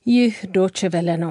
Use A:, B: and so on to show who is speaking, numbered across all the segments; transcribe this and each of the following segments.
A: ይህ ዶች ቨለ ነው።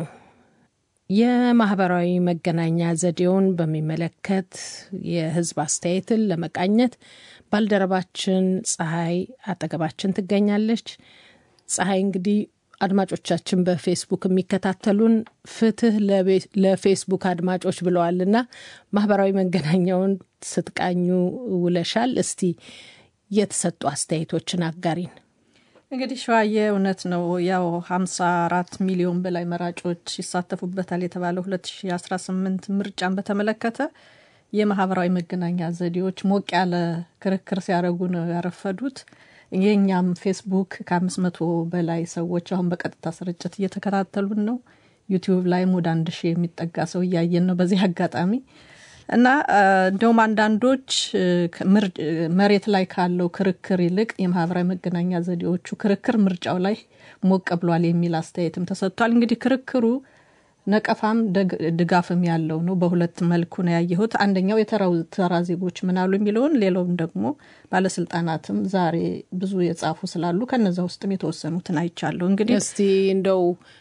A: የማህበራዊ መገናኛ ዘዴውን በሚመለከት የህዝብ አስተያየትን ለመቃኘት ባልደረባችን ፀሐይ አጠገባችን ትገኛለች። ፀሐይ እንግዲህ አድማጮቻችን በፌስቡክ የሚከታተሉን ፍትህ ለፌስቡክ አድማጮች ብለዋልና ማህበራዊ መገናኛውን ስትቃኙ ውለሻል። እስቲ የተሰጡ አስተያየቶችን አጋሪን።
B: እንግዲህ ሸዋዬ እውነት ነው። ያው ሀምሳ አራት ሚሊዮን በላይ መራጮች ይሳተፉበታል የተባለው 2018 ምርጫን በተመለከተ የማህበራዊ መገናኛ ዘዴዎች ሞቅ ያለ ክርክር ሲያደርጉ ነው ያረፈዱት። የእኛም ፌስቡክ ከአምስት መቶ በላይ ሰዎች አሁን በቀጥታ ስርጭት እየተከታተሉን ነው። ዩቲዩብ ላይም ወደ አንድ ሺህ የሚጠጋ ሰው እያየን ነው በዚህ አጋጣሚ እና እንደውም አንዳንዶች መሬት ላይ ካለው ክርክር ይልቅ የማህበራዊ መገናኛ ዘዴዎቹ ክርክር ምርጫው ላይ ሞቅ ብሏል የሚል አስተያየትም ተሰጥቷል። እንግዲህ ክርክሩ ነቀፋም ድጋፍም ያለው ነው። በሁለት መልኩ ነው ያየሁት። አንደኛው የተራ ዜጎች ምናሉ የሚለውን ሌላውም ደግሞ ባለስልጣናትም ዛሬ ብዙ የጻፉ ስላሉ ከነዛ ውስጥም የተወሰኑትን አይቻለሁ። እንግዲህ
A: እስቲ እንደው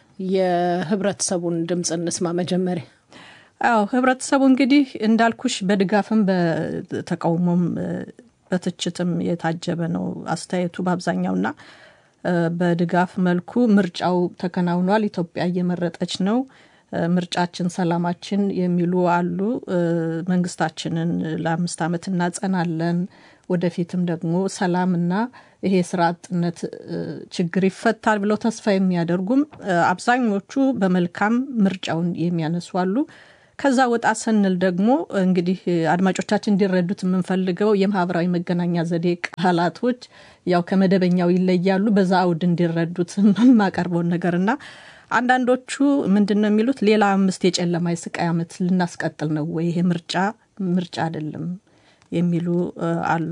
A: የህብረተሰቡን ድምፅ እንስማ መጀመሪያ።
B: አዎ ህብረተሰቡ እንግዲህ እንዳልኩሽ በድጋፍም በተቃውሞም በትችትም የታጀበ ነው አስተያየቱ በአብዛኛውና በድጋፍ መልኩ ምርጫው ተከናውኗል፣ ኢትዮጵያ እየመረጠች ነው፣ ምርጫችን ሰላማችን የሚሉ አሉ። መንግስታችንን ለአምስት ዓመት እናጸናለን፣ ወደፊትም ደግሞ ሰላምና ይሄ ስራ አጥነት ችግር ይፈታል ብለው ተስፋ የሚያደርጉም አብዛኞቹ በመልካም ምርጫውን የሚያነሱ አሉ። ከዛ ወጣ ስንል ደግሞ እንግዲህ አድማጮቻችን እንዲረዱት የምንፈልገው የማህበራዊ መገናኛ ዘዴ ቃላቶች ያው ከመደበኛው ይለያሉ። በዛ አውድ እንዲረዱት የማቀርበውን ነገርና አንዳንዶቹ ምንድን ነው የሚሉት ሌላ አምስት የጨለማ የስቃይ ዓመት ልናስቀጥል ነው ወይ? ይሄ ምርጫ ምርጫ አይደለም የሚሉ አሉ።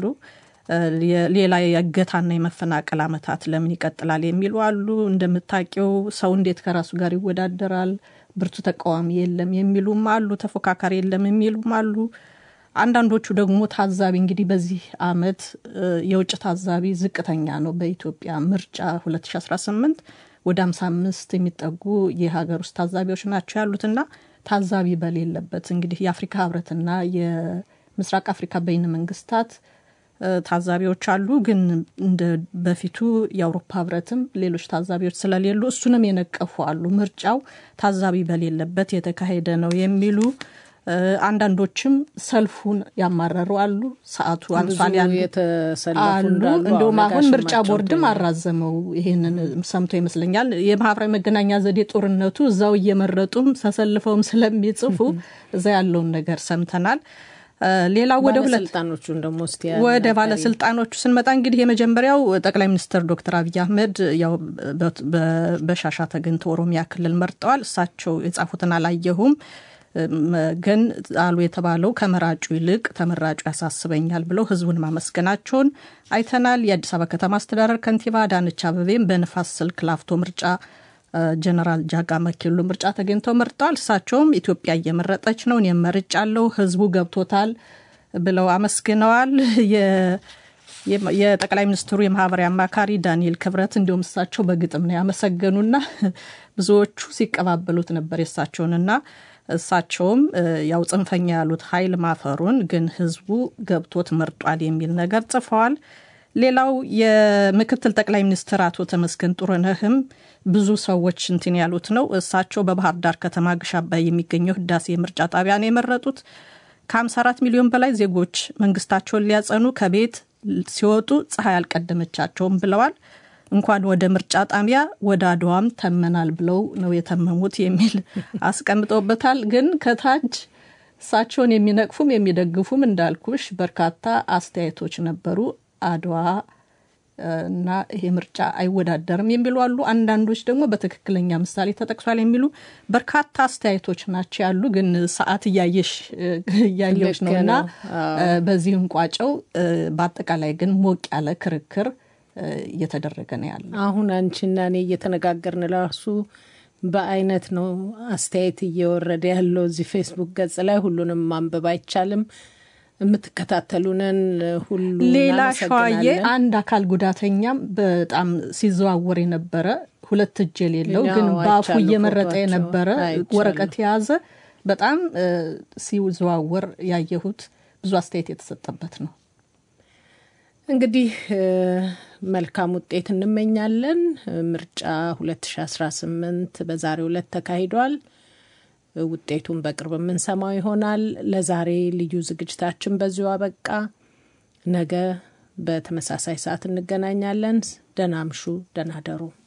B: ሌላ የእገታና የመፈናቀል ዓመታት ለምን ይቀጥላል የሚሉ አሉ። እንደምታውቂው ሰው እንዴት ከራሱ ጋር ይወዳደራል? ብርቱ ተቃዋሚ የለም የሚሉም አሉ። ተፎካካሪ የለም የሚሉም አሉ። አንዳንዶቹ ደግሞ ታዛቢ እንግዲህ በዚህ አመት የውጭ ታዛቢ ዝቅተኛ ነው። በኢትዮጵያ ምርጫ 2018 ወደ 55 የሚጠጉ የሀገር ውስጥ ታዛቢዎች ናቸው ያሉትና ታዛቢ በሌለበት እንግዲህ የአፍሪካ ህብረትና የምስራቅ አፍሪካ በይነ መንግስታት ታዛቢዎች አሉ። ግን እንደ በፊቱ የአውሮፓ ህብረትም ሌሎች ታዛቢዎች ስለሌሉ እሱንም የነቀፉ አሉ። ምርጫው ታዛቢ በሌለበት የተካሄደ ነው የሚሉ አንዳንዶችም ሰልፉን ያማረሩ አሉ። ሰዓቱ አልፏል ያሉ አሉ። እንደውም አሁን ምርጫ ቦርድም አራዘመው። ይሄንን ሰምቶ ይመስለኛል የማህበራዊ መገናኛ ዘዴ ጦርነቱ እዛው እየመረጡም ተሰልፈውም ስለሚጽፉ እዛ ያለውን ነገር ሰምተናል። ሌላው ወደ
A: ባለስልጣኖቹን ደግሞ እስቲ
B: ወደ ባለስልጣኖቹ ስንመጣ እንግዲህ የመጀመሪያው ጠቅላይ ሚኒስትር ዶክተር አብይ አህመድ ያው በሻሻ ተገኝተው ኦሮሚያ ክልል መርጠዋል። እሳቸው የጻፉትን አላየሁም ግን አሉ የተባለው ከመራጩ ይልቅ ተመራጩ ያሳስበኛል ብለው ህዝቡን ማመስገናቸውን አይተናል። የአዲስ አበባ ከተማ አስተዳደር ከንቲባ አዳነች አበቤም በንፋስ ስልክ ላፍቶ ምርጫ ጀነራል ጃጋ መኬሎ ምርጫ ተገኝተው መርጠዋል። እሳቸውም ኢትዮጵያ እየመረጠች ነው፣ እኔም መርጫለሁ፣ ህዝቡ ገብቶታል ብለው አመስግነዋል። የጠቅላይ ሚኒስትሩ የማህበራዊ አማካሪ ዳንኤል ክብረት እንዲሁም እሳቸው በግጥም ነው ያመሰገኑና ብዙዎቹ ሲቀባበሉት ነበር የእሳቸውንና እሳቸውም ያው ጽንፈኛ ያሉት ኃይል ማፈሩን ግን ህዝቡ ገብቶት መርጧል የሚል ነገር ጽፈዋል። ሌላው የምክትል ጠቅላይ ሚኒስትር አቶ ተመስገን ጥሩነህም ብዙ ሰዎች እንትን ያሉት ነው። እሳቸው በባህር ዳር ከተማ ግሽ አባይ የሚገኘው ህዳሴ ምርጫ ጣቢያ ነው የመረጡት። ከ54 ሚሊዮን በላይ ዜጎች መንግስታቸውን ሊያጸኑ ከቤት ሲወጡ ፀሐይ አልቀደመቻቸውም ብለዋል። እንኳን ወደ ምርጫ ጣቢያ ወደ አድዋም ተመናል ብለው ነው የተመሙት የሚል አስቀምጠውበታል። ግን ከታች እሳቸውን የሚነቅፉም የሚደግፉም እንዳልኩሽ በርካታ አስተያየቶች ነበሩ። አድዋ እና ይሄ ምርጫ አይወዳደርም የሚሉ አሉ። አንዳንዶች ደግሞ በትክክለኛ ምሳሌ ተጠቅሷል የሚሉ በርካታ አስተያየቶች ናቸው ያሉ። ግን ሰዓት እያየሽ እያየች ነው እና በዚህ እንቋጨው። በአጠቃላይ ግን ሞቅ ያለ ክርክር እየተደረገ ነው ያለ።
A: አሁን አንቺና እኔ እየተነጋገርን ራሱ በአይነት ነው አስተያየት እየወረደ ያለው እዚህ ፌስቡክ ገጽ ላይ ሁሉንም ማንበብ አይቻልም። የምትከታተሉንን ሁሉ
B: ሌላ ሸዋዬ
A: እናመሰግናለን።
B: አንድ አካል ጉዳተኛም በጣም ሲዘዋወር የነበረ ሁለት እጅ የሌለው ግን
A: ያው
B: በአፉ
A: አይቻለሁ
B: እየመረጠ
A: ፎቶአቸው፣
B: የነበረ
A: አይቻለሁ።
B: ወረቀት የያዘ በጣም እ፣ ሲዘዋወር ያየሁት ብዙ አስተያየት የተሰጠበት ነው።
A: እንግዲህ እ፣ መልካም ውጤት እንመኛለን። ምርጫ 2018 በዛሬው ዕለት ተካሂዷል። ውጤቱን በቅርብ የምንሰማው ይሆናል። ለዛሬ ልዩ ዝግጅታችን በዚሁ አበቃ። ነገ በተመሳሳይ ሰዓት እንገናኛለን። ደህና አምሹ፣ ደህና ደሩ።